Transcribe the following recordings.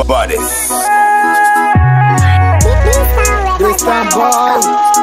baddest. This time boy.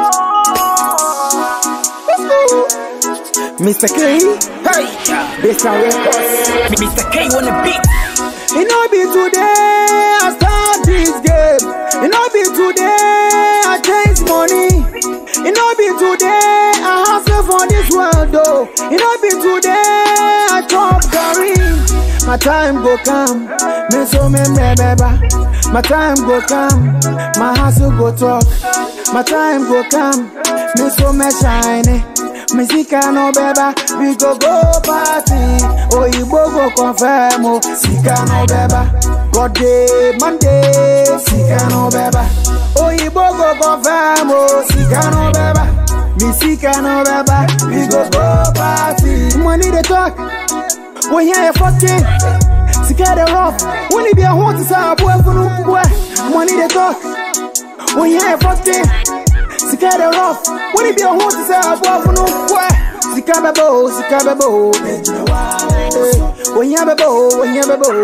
Mr. K, Hey, this time records. Mr. K on the beat. It no be today I start this game. It no be today I change money. It no be today I hustle for this world though. It no be today I chop curry. My time go come, me so me me beba. My time go come, my hustle go talk. My time go come, me so me shine. Me sika no beba, we go go party. Oyibo go confirm, oh, sika no beba. God day, Monday, sika no beba. Oyibo go confirm, oh, sika no beba. Me sika no beba, we go go party. Money they talk, we hear you fucking. Sika the rough, when it be a hot to say a boy for no boy. Money they talk, we hear you fucking. Sika the rough, when it be a hot to say a boy for no boy. Sika bebo, sika bebo. Eh, When you bebo, when you bebo.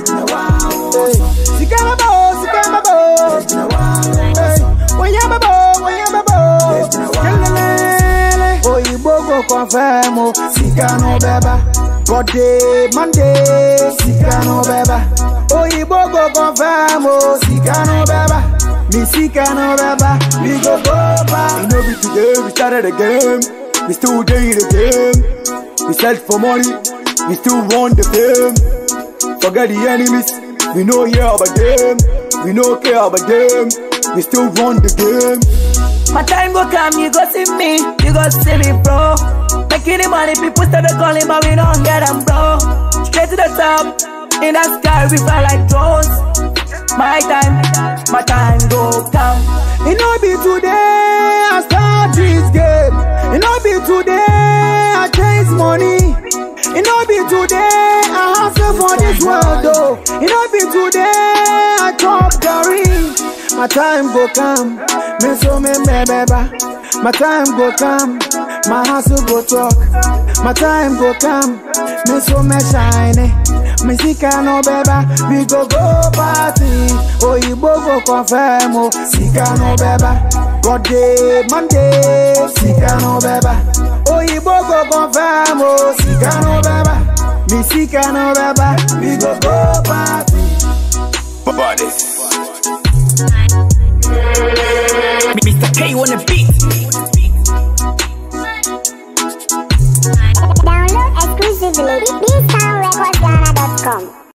Eh, Sika bebo, sika bebo. Eh, When you bebo, when you bebo. Kelele. Oyibo go confirm, oh, sika no beba. God day, Monday, sika no beba. Oyibo go confirm, oh, sika no beba. Me sika no beba, we go go back. You know we today, we started the game. We still day in the game. We search for money, we still want the fame. Forget the enemies, we know hear about them. We no care about them, we still want the game. My time go come, you go see me, you go see me, bro. Making the money, people started calling, but we don't get them, bro. Straight to the top, in the sky, we fly like drones. My time, my time go come. It no be today I start this game. It no be today I chase money. It no be today I hustle for this world though. It no be today I chop curry. My time go come, me so me me beba. My time go come, my hustle go talk. My time go come, me so me shine. Me sika no beba, we go go party. Oyibo go confirm, oh, sika no beba. God day, Monday, sika no beba. Oyibo go confirm, oh, sika no beba. Me sika no beba, we go go